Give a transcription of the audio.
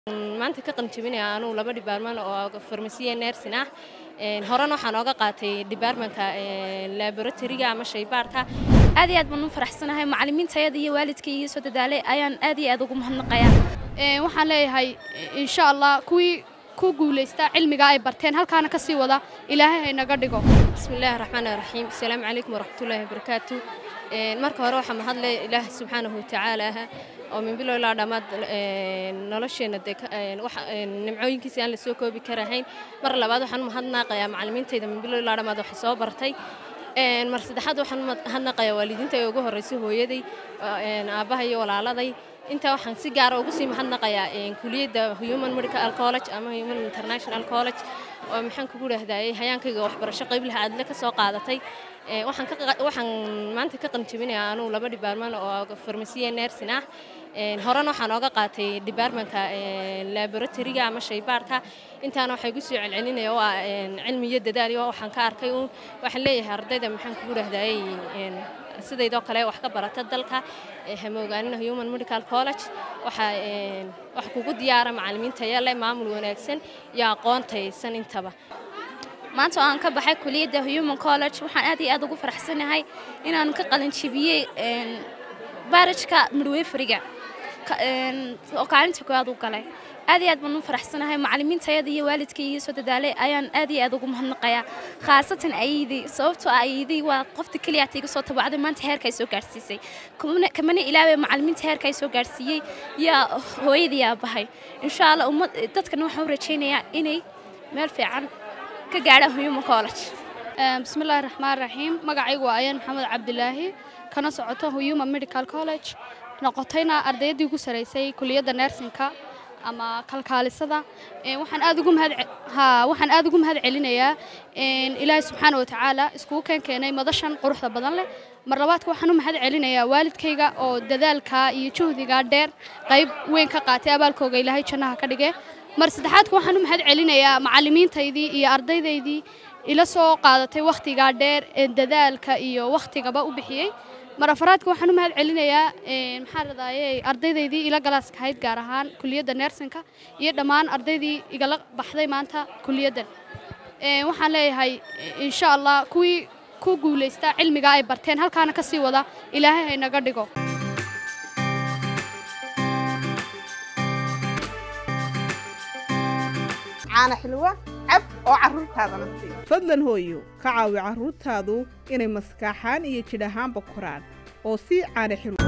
maanta ka qalinjabinaya anugu laba dhibaarman oo farmasiya nersin ah horena waxaan ooga qaatay dhibaarmanka laboratoriga ama shaybaarka aad iyo aad baan u faraxsanahay macallimiintayada iyo waalidkay iyo soo dadaalay ayaan aad iyo aad ugu mahadnaqayaa waxaan leeyahay insha allah kuwii ku guulaysta cilmiga ay barteen halkaana ka sii wada ilaahay haynaga dhigo bismi illaahi raxmaan raxiim asalaamu calaykum waraxmatullaahi wabarakaatu marka hore waxaa mahadle ilaah subxaanahu watacaala oo min bilow ilaa dhammaad nolosheenna dee nimcooyinkiisa aan la soo koobi karahayn mar labaad waxaan mahadnaaqayaa macallimiintayda min bilow ilaa dhammaad waxay soo bartay mar saddexaad waxaan mahadnaqayaa waalidiinta ee ugu horreysay hooyaday aabbaha iyo walaaladay intaa waxaan si gaara ugu sii mahadnaqayaa kuliyadda human medical college ama human international college oo maxaan kugu dhahdaayey hayaankayga waxbarasho qayb laha aadle ka soo qaadatay waxaan maanta ka qalinjabinayaa anugu laba dhibaarman oo farmasiya nersin ah horena waxaan ooga qaatay dhibaarmanka laboratoriga ama shaybaarka intaana waxay gu soo celcelinaya oo ah cilmi iyo dadaal iyo waxaan ka arkay uun waxaan leeyahay ardayda maxaan kugu dhahdaayey sidaydoo kale wax ka barata dalka hamoogaanina human medical college waxa kugu diyaara macallimiin taya leh maamul wanaagsan iyo aqoontaysan intaba maanta oo aan ka baxay kuliyadda human college waxaan aad iyo aad ugu faraxsanahay inaanu ka qalinjabiyey baarajka midweferiga oo kaalinta koowaad u galay aad iyo aad baan u faraxsanahay macallimiintayada iyo waalidkay iyo soo dadaalay ayaan aad iyo aad ugu mahadnaqayaa khaasatan ayidii sababtoo ayidii waa qofta keliya iga soo tabacday maanta heerka ay soo gaarsiisay kamana ilaaway macallimiinta heerka ay soo gaarsiiyey yaa hooyadii aabahay insha allah ummad dadkana waxaan u rajaynayaa inay meel fiican ka gaadhaan human college bismillaahi raxmaan raxiim magacaygu waa ayaan maxamed cabdilaahi kana socoto human medical college noqotayna ardayaddii ugu saraysay kuliyadda nersinka ama kalkaalisada waxaan aad ugu mahad waxaan aad ugu mahad celinayaa ilaahay subxaana wa tacaala iskugu keen keenay madashan quruxda badan leh mar labaadka waxaan u mahad celinayaa waalidkayga oo dadaalka iyo juhdiga dheer qayb weyn ka qaatay abaalkooga ilaahay jannaha ka dhige mar saddexaadka waxaan u mahad celinayaa macallimiintaydii iyo ardaydaydii ila soo qaadatay wakhtigaa dheer ee dadaalka iyo wakhtigaba u bixiyey mar afaraadka waxaan u mahad celinayaa maxaa radaaye ardaydaydii ila galaaska ahayd gaar ahaan kuliyadda nersinka iyo dhammaan ardaydii igala baxday maanta kuliyaddan waxaan leeyahay insha allah kuwii ku guulaysta cilmiga ay barteen halkaana ka sii wada ilaahay haynaga dhigo caana xilwa cab oo carruurtaadana sii fadlan hooyo ka caawi carruurtaadu inay maskaaxaan iyo jidh ahaanba koraan oo sii caana xilwa